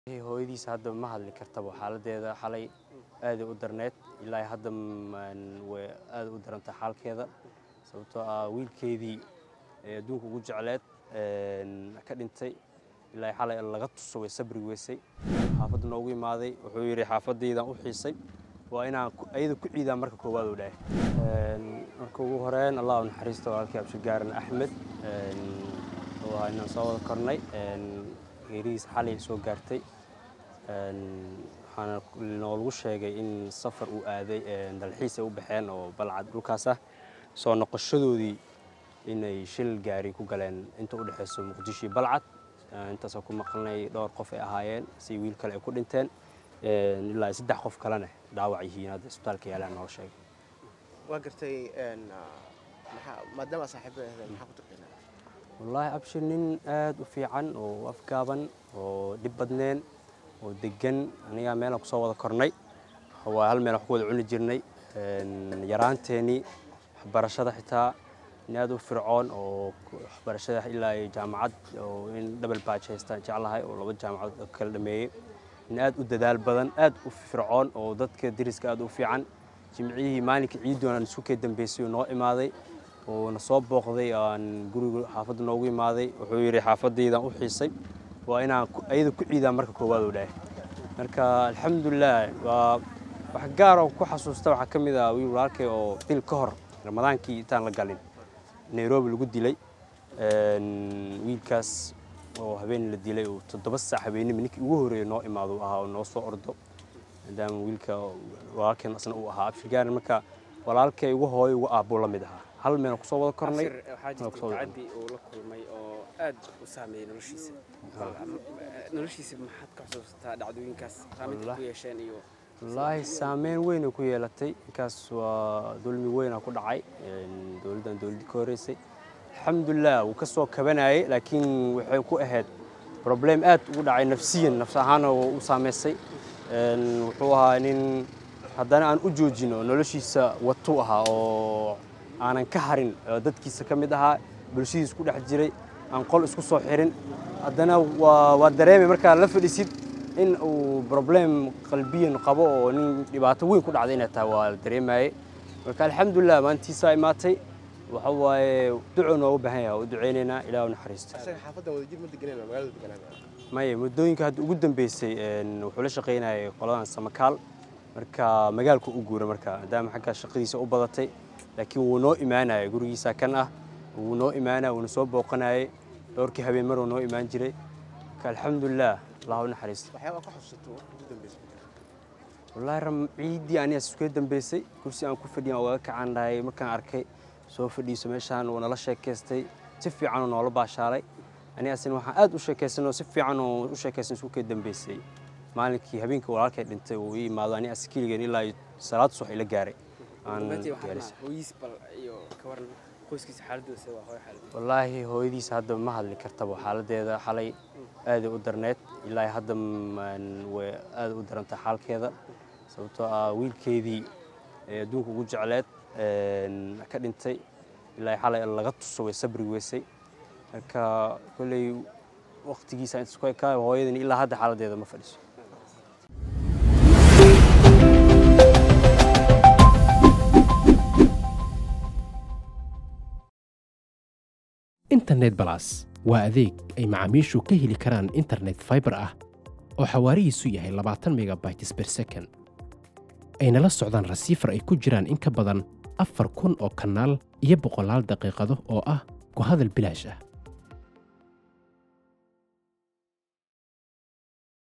hooyadiis hadda ma hadli kartaba xaaladeeda xalay aaday u darneed ilaa hadda way aad u daranta xaalkeeda sababtoo ah wiilkeedii ee adduunka ugu jecleed ka dhintay ilaa xalay laga tuso way sabri weysay xaafadda noogu imaaday wuxuu yidhi xaafadaydan u xiisay waa inaan ayada ku ciidaan marka koowaad u dhahay marka ugu horeyn allah u naxariista walaalkii abshigaaran axmed waa inaan soo wada kornay geerihiis xalay soo gaartay waxaana noolagu sheegay in safar uu aaday dalxiis ay u baxeen oo balcad dhulkaas ah soo noqoshadoodii inay shil gaari ku galeen inta u dhexayso muqdisho iyo balcad intaasoo ku maqalnay dhowr qof ay ahaayeen si wiil kale ay ku dhinteen ilaa saddex qof kalena dhaawac yihiin hadda isbitaalka yaalaan noola sheegay waa gartay maadaama saaxiibada ahayd maxaa ku taqaanaa wallaahi abshir nin aad u fiican oo afgaaban oo dhib badneen oo degan anigaa meelaan kusoo wada kornay waa hal meel wax ku wada cuni jirnay yaraanteenii waxbarashada xitaa nin aad u fircoon oo waxbarashada ilaa jaamacad oo in dhabal baaj haystaan jeclahay oo laba jaamacadood kala dhameeyey nin aad u dadaal badan aad u fircoon oo dadka deriska aad u fiican jimcihii maalinka ciidoon aan isu kee dambeysay oo noo imaaday oo na soo booqday aan guriga xaafadda noogu imaaday wuxuu yidhi xaafadaydan u xiisay waa inaan ayada ku ciidaan marka koowaad u dhahay marka alxamdulilah waa wax gaar oo ku xasuusta waxaa ka mid ah wiil walaalkay oo bil ka hor ramadaankii intaan la galin nairobi lagu dilay wiilkaas oo habeen la dilay oo toddoba saac habeenimo ninkii ugu horreeya noo imaado ahaa oo noo soo ordo maadaama wiilka walaalkeen asna uu ahaa abshirgaarin marka walaalkay ugu hooyo ugu aabbuu la mid ahaa hal meel kusoo wada kornay waxaa jirta tacaddi uu la kulmay oo aad u saameeyey noloshiisa noloshiisa maxaad ka xusuusataa dhacdooyinkaas saameynta ku yeesheen iyo wallaahi saameyn weyn ay ku yeelatay ninkaas waa dulmi weynaa ku dhacay dowladdan dowladdii ka horreysay alxamdulilah wuu ka soo kabanayay laakiin waxay ku ahayd problem aad ugu dhacay nafsiyan nafs ahaana u saamaysay wuxuu ahaa nin haddana aan u joojin oo noloshiisa watu ahaa oo aanan ka harin dadkiisa ka mid ahaa bulshadiis ku dhex jiray aan qol isku soo xirin haddana waa dareemay markaa la fadhisid in uu problem qalbiyan qabo oo nin dhibaato weyn ku dhacday inay tahay waa la dareemayey marka alxamdulilah maantiisaa imaatay waxa waaye duco noogu baahan yahay u duceynaynaa ilaah u naxariisto isaga xaafaddan wadajir ma deganayna magaalada deganaa maya muddooyinka hadda ugu dambeysay wuxuu la shaqaynayay qoladan samakaal marka magaalku u guura marka maadaama xaggaa shaqadiisa u badatay laakiin wuu noo imaanayay gurigiisa kan ah wuu noo imaanaya wuuna soo booqanayay dhowrkii habeen maruu noo imaan jiray marka alxamdulilah allah u naxariisto waxyaabaa ka xusuusato waqti ugu dambeysay wallaahi ram ciiddii anigaas iskaga dambeysay kursi aan ku fadhiyan oo waga kacaan dhahay markaan arkay soo fadhiiso meeshaan wuu nala sheekaystay si fiican oo noola baashaalay anigaasina waxaan aad u sheekaysan oo si fiican oo u sheekaysan isku kee dambeysay maalinkii habeenkii walaalkay dhintay uu ii imaado ani askiligeen ilaa salaad subax ila gaaray hooyiis bal iyo ka waran qoyskiisa xaaladooda waa hooyo xaalad wallaahi hooyadiis hadda ma hadli kartaba xaaladeeda xalay aaday u darneed ilaa hadda way aad u daranta xaalkeeda sababtoo ah wiilkeedii ee adduunka ugu jecleed ka dhintay ilaa xalay laga tuso way sabri weysay marka kolley waqtigiisa intaas ku ekaa hooyadani ilaa hadda xaaladeeda ma fadhiso internet balas waa adeeg ay macaamiishu ka heli karaan internet faibar ah oo xawaarihiisu yahay labaatan megabytes ber second ayna la socdaan rasiifar ay ku jiraan in ka badan afar kun oo kanaal iyo boqolaal daqiiqado oo ah ku hadal bilaash ah